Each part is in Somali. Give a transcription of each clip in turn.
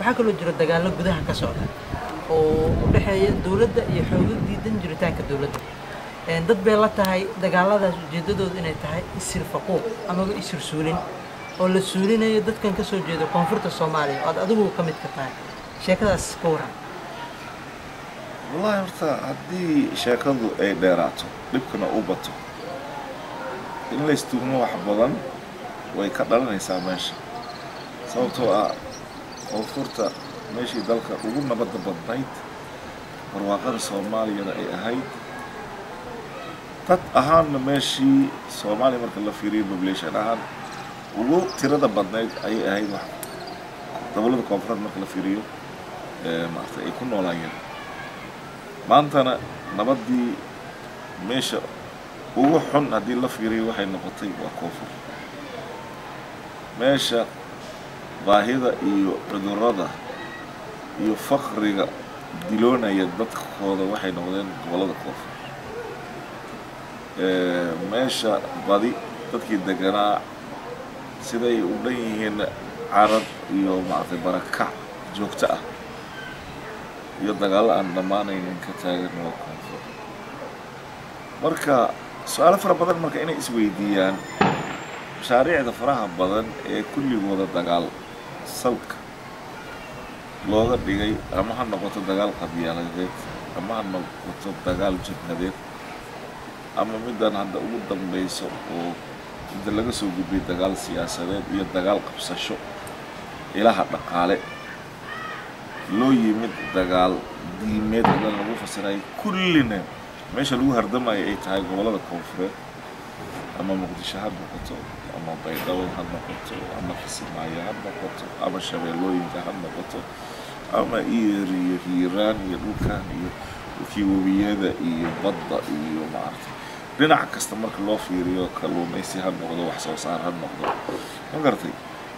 waxaa kaloo jira dagaallo gudaha ka socda oo u dhexeeya dowladda iyo xoogo diidan jiritaanka dowladda dad bay la tahay dagaalladaas ujeeddadoodu inay tahay isir faquuq amaba isir suulin oo la suulinayo dadkan ka soo jeeda koonfurta soomaaliya oo aad adigu ka mid ka tahay sheekadaas ka waran wallahi horta haddii sheekadu ay dheeraato dhibkana u bato in la istuugno wax badan way ka dhalanaysaa meesha sababtoo ah koonfurta meeshii dalka ugu nabadda badnayd barwaaqada soomaaliyana ay ahayd dad ahaanna meeshii soomaaliya marka la fiiriyo population ahaan ugu tirada badnayd ayay ahayd wax gobollada koonfureed marka la fiiriyo maaragtay ay ku noolaayeen maantana nabaddii meesha ugu xun haddii la fiiriyo waxay noqotay waa koonfur meesha baahida iyo cudurrada iyo faqriga diloonaya dadkooda waxay noqdeen gobollada koonfur meesha badi dadkii deganaa siday u dhan yihiin carab iyo maaragtay barakac joogto ah iyo dagaallo aan dhammaanaynin ka taagan waa koonfur marka su-aalo fara badan marka inay isweydiiyaan mashaariicda faraha badan ee kulligooda dagaal salka looga dhigay ama ha noqoto dagaal qabyaaladeed ama ha noqoto dagaal jabhadeed ama middan hadda ugu dambayso oo inta laga soo gudbay dagaal siyaasadeed iyo dagaal qabsasho ilaha dhaqaale loo yimid dagaal diimeed hadan lagu fasirayo kullina meesha lagu hardamayo ay tahay gobollada koonfureed ama muqdisho ha noqoto ama baydhabo ha noqoto ama kisimaayo ha noqoto ama shabeellooyinka ha noqoto ama iyer iyo hiiraan iyo dhulkan iyo dhulkii webiyada iyo badda iyo maaragtay dhinac kasta marka loo fiiriyo kalluumaysi ha noqdo wax soo saar ha noqdo ma garatay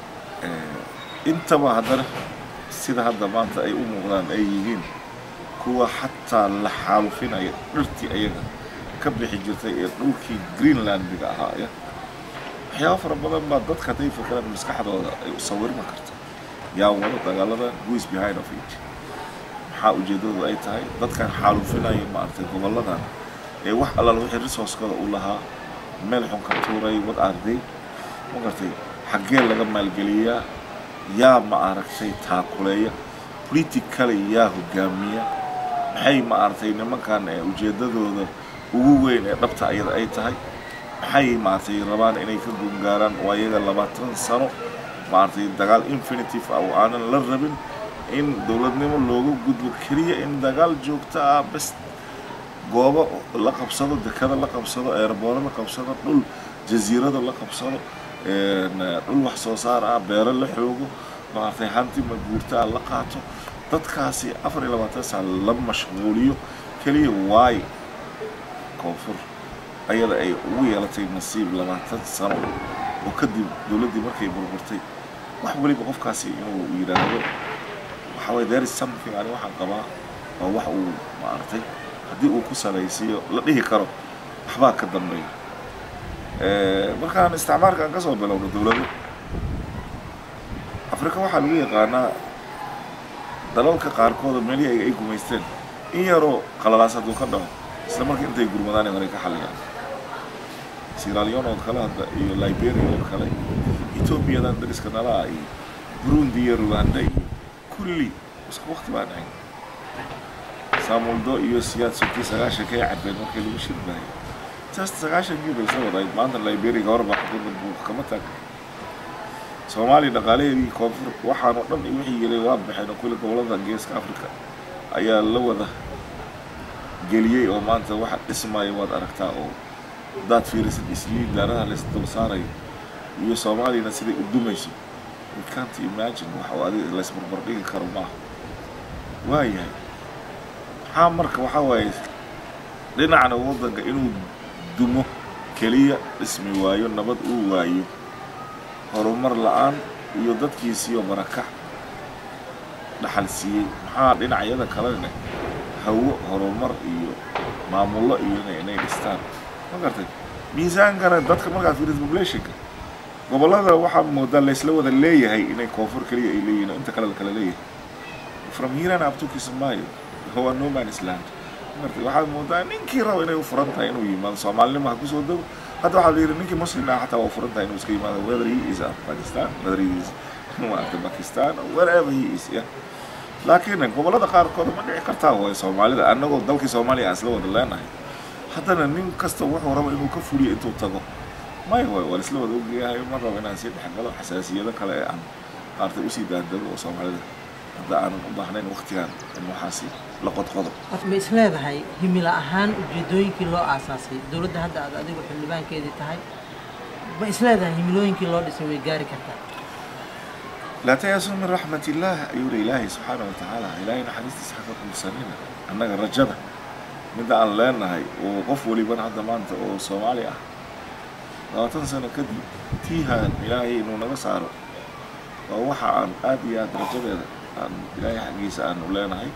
intaba haddana sida hadda maanta ay u muuqdaan ay yihiin kuwa xataa la xaalufinaya dhirtii ayaga ka bixi jirtay ee dhulkii greenlandiga ahaa ya waxyaaba fara badan baa dadka hadday fakeraan maskaxdooda ay u sawirma karta yaa wado dagaaladan whois behind of it maxaa ujeeddadu ay tahay dadkan xaalufinaya maaragtay gobolladan ee wax allaal wixii resourcekooda u lahaa meel xun ka tuuray wad arday ma gartay xaggee laga maalgeliyaa yaa ma aragtay taakuleeya politically yaa hogaamiya maxay ma aragtay nimankan ee ujeeddadooda ugu weyn ee dhabta ayada ay tahay maxay maaragtay rabaan inay ka gungaaraan oo ayaga labaatan sano maaragtay dagaal infinitive ah oo aanan la rabin in dowladnimo looga gudbo keliya in dagaal joogto ah bes goobo la qabsado dekada la qabsado eerbooro la qabsado dhul jasiirado la qabsado dhul wax soo saar ah beero la xoogo maaragtay hanti maguurtaa la qaato dadkaasi afar iyo labaatan saa la mashquuliyo keliya waay koonfur ayada ay ugu yeelatay nasiib labaatan sano oo kadib dowladdii markay burburtay wax weliba qofkaasi inuu yidhaahdo waxa waye there is something ani waxaan qabaa oo wax uu maaragtay haddii uu ku salaysiiyo la dhihi karo waxbaa ka dambeeya markaan isticmaalka aan ka soo bilowno dowlado afrika waxaa lagu yaqaanaa dalalka qaarkooda meelihii ay gumaysteen in yaroo qalalaas hadduu ka dhaco isla marka intay gurmadaan maray ka xalliyaan siralion oo kale hadda iyo liberia oo kale etoobiyadan dariska nala ah iyo burundi iyo ruganda iyo kulli isku waqti baan ahayn saamuldo iyo siyaad sokii sagaashankay cabeen markii lagu shirbahay taas sagaashankii bay soo wadayd maanta liberia gabar baa xukuumad buuq kama taagna soomaaliya dhaqaalaheedii koonfur waxaan oo dhan wixii yelay waa baxeen oo kulli gobollada geeska africa ayaa la wada geliyey oo maanta waxa dhismaya waad aragtaa oo haddaad fiirisid isliin daaraha lays dul saarayo iyo soomaaliyana siday u dumayso we can't imagine wax oo adiga laysbarbar dhigi karo maaha waayahay maxaa marka waxaa waaye dhinacna waddanka inuu dumo keliya dhismi waayo nabad uu waayo horumar la-aan iyo dadkiisiiyo barakac dhaxal siiyey maxaa dhinacyada kalena hawo horumar iyo maamullo iyo inay dhistaan ma gartay miisaankana dadka markaad fiirisid populationka gobollada waxaa moodaa laysla wada leeyahay inay koonfur keliya ay leeyihin oo inta kale la kala leeyahay from hiran up to kismaayo waa no man's land marka waxaad moodaa ninkii raba inay u furan tahay inuu yimaado soomaalinimo ha kusoo dego hadda waxaa la yidhi ninkii muslim ah xataa waa u furan tahay inuu iska yimaado whether he is of pakistan whether he is maaragtay pakistan or wherever he is yeah laakiin gobollada qaarkood ma dhici kartaa way soomaalida annagoo dalkii soomaaliya aan isla wada leenahay haddana nin kasta wuxuu rabo inuu ka fuliyo intuu tago may way waa isla wada ogyahay ma rabo inaan sii dhexgalo xasaasiyado kale ee aan maaragtay usii daadego oo soomaalida hadda aanan u baahnayn waktigan in waxaasi la qodqodo ma is leedahay himilo ahaan ujeedooyinkii loo aasaasay dowladda hadda aad adigu xildhibaankeedii tahay ma is leedahay himilooyinkii loo dhisay way gaari kartaa laa tayasu min raxmat illaah ayuu ri ilaahay subxaana wa tacaala ilaahay naxariistiisa xaqa kulsanina annaga rajada midda aan leenahay oo qof weliban hadda maanta oo soomaali ah labaatan sano kadib tiihaan ilaahay inuu naga saaro waa waxa aan aad iyo aad rajadeeda aan ilaahay xaggiisa aanu leenahay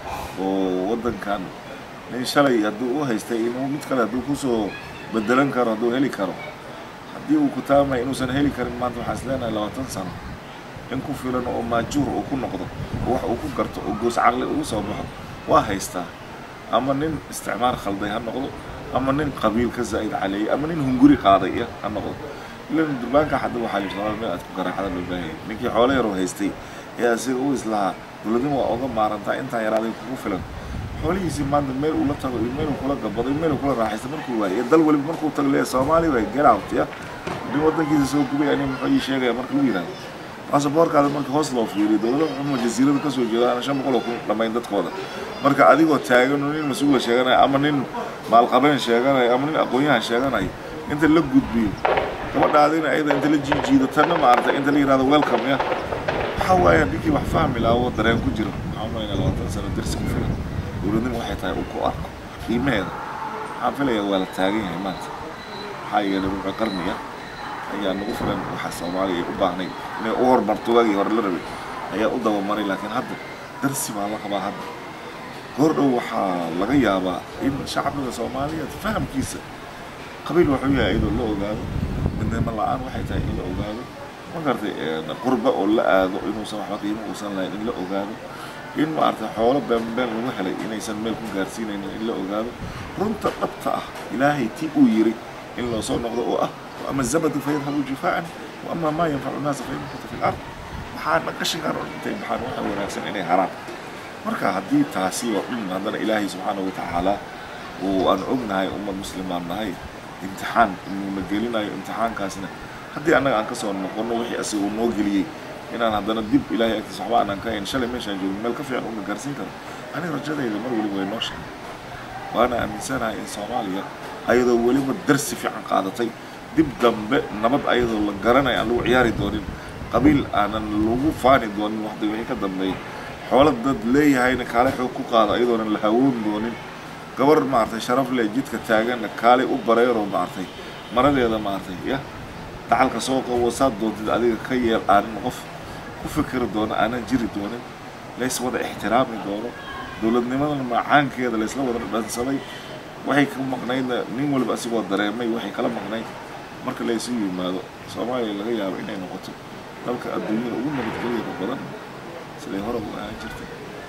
oo waddankan nin shalay hadduu u haystay inuu mid kale hadduu kusoo bedelan karo hadduu heli karo haddii uu kutaamay inuusan heli karin maanta waxaan is leenahay labaatan sano in ku filan oo maajuur uu ku noqdo oo wax uu ku garto oo goos caqli ugu soo baxo waa haystaa ama nin isticmaar khalday ha noqdo ama nin qabiil ka zaa'id caleeyay ama nin hunguri qaaday ya ha noqdo ilan durbaanka hadda waxaa yidhi rabaa meel aad ku garaacda loo baahayay ninkii xoolo yaroo haystay ee asiga u islahaa dowladnimo waa oga maarantaa intaa yaraaday kugu filan xoolihiisii maanta meel uu la tago iyo meel uu kula gabado iyo meel uu kula raaxaysto markuu waayo iyo dal weliba markuu tago leeyahay soomaali way get out ya nin waddankiisa soo gubay ani muxuu ii sheegaya marka lagu yidhahdo baasaboorkaada marka hoos loo fiiriyo dowlada xuma jasiirada kasoo jeeda aan shan boqol oo kun dhamayn dadkooda marka adigoo taagan oo nin mas-uula sheeganaya ama nin maalqabeen sheeganaya ama nin aqoon-yahan sheeganaya inta la gudbiyo gabadhaadina ayada inta la jiijiido tanna maaragtay inta la yidhahdo welcome ya waxaa waaye ninkii wax fahmi lahaa oo dareen ku jiro waxaan malayna labaatan sano darsi ku filan dowladnimo waxay tahay uu ku arko qiimaheeda waxaan filayaa waa la taagan yahay maanta maxaa yeelay ruuxa qarniga ayaa nagu filan waxa soomaaliya ay u baahnayd inay u hormarto waagii hore la rabay ayaa u dabamaray laakiin hadda darsi baa la qabaa hadda goor dhow waxaa laga yaabaa in shacbiga soomaaliyeed fahamkiisa qabiil wuxuu yahay iyadoo la ogaado midnimo la-aan waxay tahay in la ogaado ma garatay qurba oo la aado inuusan waxba qiimo uusan lahayn in la ogaado in maaragtay xoolo beenbeen lagu helay inaysan meel ku gaarsiinaynin in la ogaado runta dhabta ah ilaahay tii uu yiri in loo soo noqdo oo ah وأما الزبد فيذهب جفاء وأما ما ينفع الناس فيمكث في الأرض waxaa naqashigaan oo dhintay maxaan waxa wanaagsan inay haraan marka haddii taasi oo dhan haddana ilaahay subxaana wa tacaala uu aan ognahay ummad muslimaan nahay imtixaan inuuna gelinayo imtixaankaasna haddii annaga aan kasoo noqono wixii asiga uu noo geliyey inaan haddana dib ilaahay agtiisa waxba aanan ka hayn shalay meeshaan joogin meel ka fiican una gaarsiin karo aniga rajadayda mar weliba way noo sheegay waana aaminsanahay in soomaaliya ayadoo weliba darsi fiican qaadatay dib dambe nabad ayadoo la garanaya aan lagu ciyaari doonin qabiil aanan lagu faani doonin waqti wixii ka dambeeyay xoolo dad leeyahayna kaale xoog ku qaado ayadoonan la hawoon doonin gabar maaragtay sharaf leh jidka taaganna kaale u bareeroo maaragtay maradeeda maaragtay ya dacalka soo qabo saad doontid adiga ka yeel aanan qof ku fikiri doono aanan jiri doonin lays wada ixtiraami doono dowladnimadana macaankeeda laysla wada dhansaday waxay ka maqnaydna nin waliba asigoo dareemay waxay kala maqnayd marka laysu yimaado soomaaliya laga yaabo inay noqoto dalka adduunyada ugu nabadgelyada badan siday hore u ahaan jirtay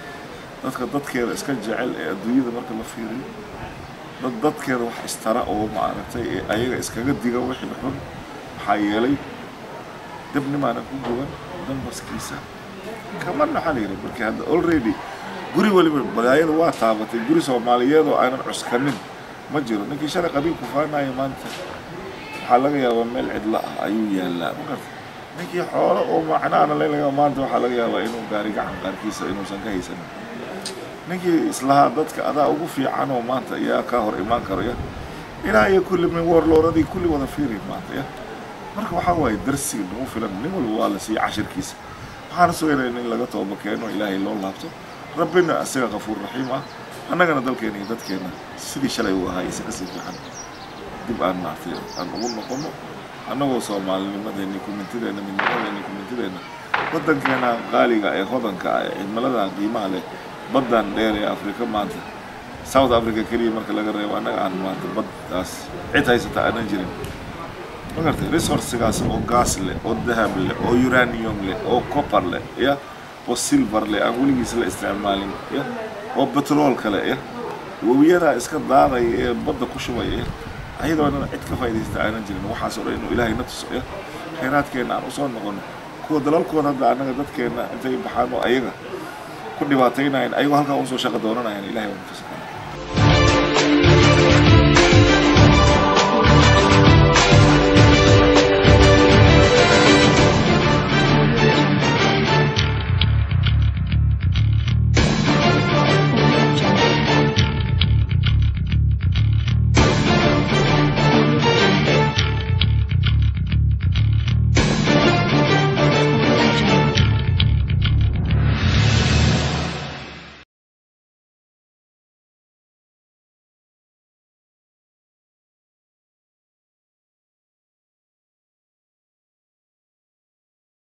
dadka dadkeeda iska jecel ee adduunyada marka la fiiriyo dad dadkeeda wax istara oo maaragtay ee ayaga iskaga diga wixii xun maxaa yeelay dabnimaanan ku guban dambaskiisa kaman waxaa la yidhi markii hadda already guri waliba balaayada waa taabatay guri soomaaliyeed oo aanan cuskanin ma jiro ninkii shalay qabiilku faanaya maanta waxaa laga yaabaa meel cidla ah ayuu yaallaa ma garta ninkii xoolo oo macnaana lelaga maanta waxaa laga yaabaa inuu gaari gacan qaarkiisa inuusan ka haysanin ninkii islahaa dadka adaa ugu fiican oo maanta yaa kaa hor imaan karo ya ilaa iyo kulli min warlooradii kulli wada fiiri maanta ya marka waxaa waaye darsi nagu filan nin walba waa la siiya cashirkiisa waxaana sugaynaya in laga tooba keeno ilaahay loo laabto rabbina isaga kafuur raxiim ah annagana dalkeena iyo dadkeena sidii shalay uu ahaa isa kasii fiican dib aan maartay aan ugu noqono annagoo soomaalinimadeeni kumintideena midnimadeeni kumintideena waddankeena qaaliga ee hodanka ah ee cimiladan qiimaha leh baddan dheer ee afrika maanta south africa keliya marka laga reebo annaga aan maanta baddaas cid haysata aanan jirin ma gartay resourcigaas oo gaas leh oo dahab leh oo uranium leh oo copper leh ya oo silver leh aan weligiis la isticmaalin ya oo betrool kale ya webiyadaa iska daadaya ee badda ku shubaya ya ayadoona cid ka faa'iidaysta aanan jirin waxaas oo dhan inuu ilaahay na tuso ya khayraadkeenna aan usoo noqono kuwa dalalkooda hadda annaga dadkeenna intay baxaan oo ayaga ku dhibaataynayan ayagoo halkaa usoo shaqo doonanayan ilahay waa nafasa